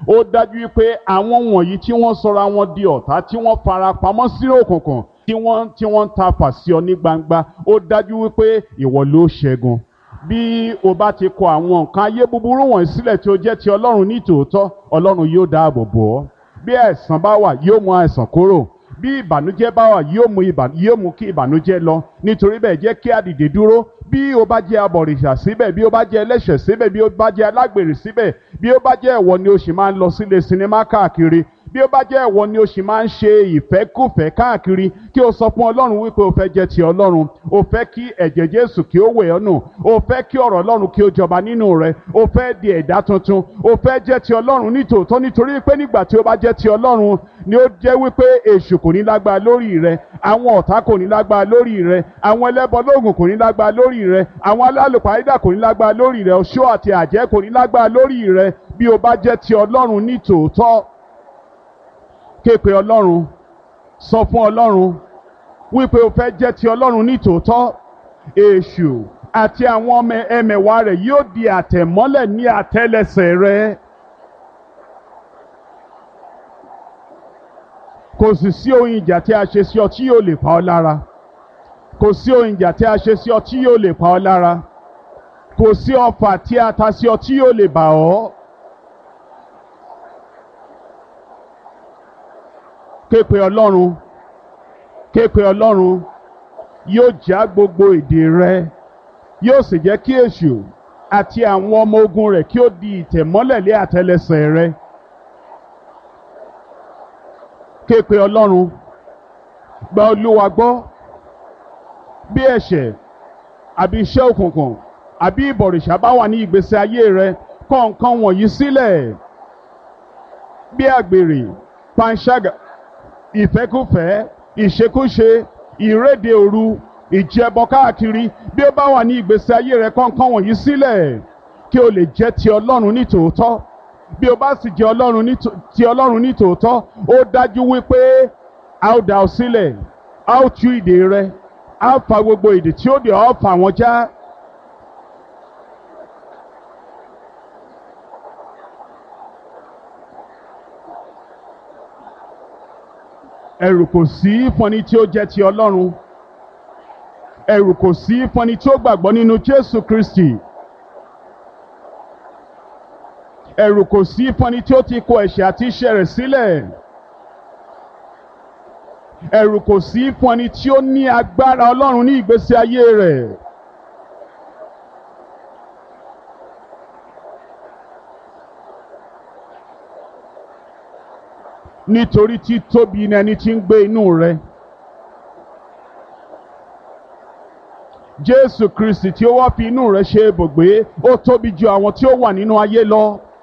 ó dájú wípé àwọn wọ̀nyí tí wọ́n sọra wọn di ọ̀tá tí wọ́n fara pamọ́ sínú òkùnkùn tí wọ́n tí wọ́n ń ta fà sí ọ ní gbangba ó dájú wípé ìwọ ló ṣẹ́gun bí o bá ti kọ àwọn nǹkan ayé búburú wọ̀nyí sílẹ̀ tí ó jẹ́ ti ọlọ́run ní tòótọ́ ọlọ́run yóò dáàbò bò ọ́ bí àìsàn bá wà yóò mú àìsàn kúrò bí ìbànújẹ́ bá wà yóò mú ìbà yóò mú kí ìbànújẹ́ lọ nítorí bẹ́ẹ̀ jẹ́ kí a dìde dúró bí o bá jẹ́ abọ̀rìṣà síbẹ̀ bí o bá jẹ́ ẹlẹ́ṣẹ̀ síbẹ̀ bí o bá jẹ́ alágbèrè síbẹ̀ bí o bá jẹ́ ẹ̀wọ̀ ni o sì máa ń lọ sílé sinimá káàkiri bí ó bá jẹ́ ẹ̀wọ̀ ni o sì máa ń ṣe ìfẹ́kùfẹ́ káàkiri kí o sọ fún ọlọ́run wípé o fẹ́ jẹ́ ti ọlọ́run o fẹ́ kí ẹ̀jẹ̀ jésù kí ó wẹ̀ ọ́ nù o fẹ́ kí ọ̀rọ̀ ọlọ́run kí ó jọba nínú rẹ o fẹ́ di ẹ̀dá tuntun o fẹ́ jẹ́ ti ọlọ́run nítòótọ́ nítorí pé nígbà tí o bá jẹ́ ti ọlọ́run ni ó jẹ́ wípé èṣù kò ní lágbára lórí rẹ àwọn ọ̀tá kò ní lágbára lórí rẹ àwọn ẹlẹ́bọ lóògùn kò ní lágbára lórí rẹ àwọn alálùpàídà kò ní lágbára lórí rẹ oṣó àti àjẹ́ kò ní lágbára lórí rẹ bí o bá jẹ́ ti ọlọ́run nítòótọ́ képe ọlọ́run sọ fún ọlọ́run wípé o fẹ́ jẹ́ ti ọlọ́run ní tòótọ́ èṣù àti àwọn ọmọ ẹmẹ̀wà rẹ̀ yóò di àtẹ̀mọ́lẹ̀ ní àtẹ́lẹsẹ̀ rẹ. kò sì sí ohun ìjà tí a ṣe sí ọ tí yóò lè pa ọ́ lára kò sí ohun ìjà tí a ṣe sí ọ tí yóò lè pa ọ́ lára kò sí ọfà tí a ta sí ọ tí yóò lè bà ọ́. képe ọlọ́run képe ọlọ́run yóò já gbogbo èdè rẹ yóò sì jẹ́ kí èṣù àti àwọn ọmọ ogun rẹ̀ kí ó di ìtẹ̀mọ́lẹ̀ lé àtẹ́lẹsẹ̀ rẹ képe ọlọ́run gba olúwa gbọ́ bí ẹ̀ṣẹ̀ àbí iṣẹ́ òkùnkùn àbí ìbọ̀rìṣà bá wà ní ìgbésí ayé rẹ kọ̀ nǹkan wọ̀nyí sílẹ̀ bí àgbèrè panṣágà ìfẹ́kùfẹ́ ìṣekúṣe ìréde òru ìjẹbọ káàkiri bí ó bá wà ní ìgbésí ayé rẹ kọ̀ọ̀kan wọ̀nyí sílẹ̀ kí o lè jẹ́ ti ọlọ́run ní tòótọ́ bí o bá sì jẹ́ ọlọ́run ní tò- ti ọlọ́run ní tòótọ́ ó dájú wípé a ó dá ọ sílẹ̀ a ó tú ìdè rẹ a ó fa gbogbo ìdè tí ó dè ọ́ fà wọ́n já. ẹ̀rù kò sí fún ẹni tí ó jẹ́ ti ọlọ́run ẹ̀rù kò sí fún ẹni tí ó gbàgbọ́ nínú jésù kristi ẹ̀rù kò sí fún ẹni tí ó ti kó ẹ̀ṣẹ̀ àti iṣẹ́ rẹ̀ sílẹ̀ ẹ̀rù kò sí fún ẹni tí ó ní agbára ọlọ́run ní ìgbésí ayé rẹ̀ nítorí tí tóbi ni ẹni tí ń gbé inú rẹ. Jésù Kristi tí ó wá fi inú rẹ ṣe ibùgbé ó tóbi ju àwọn tí ó wà nínú ayé lọ.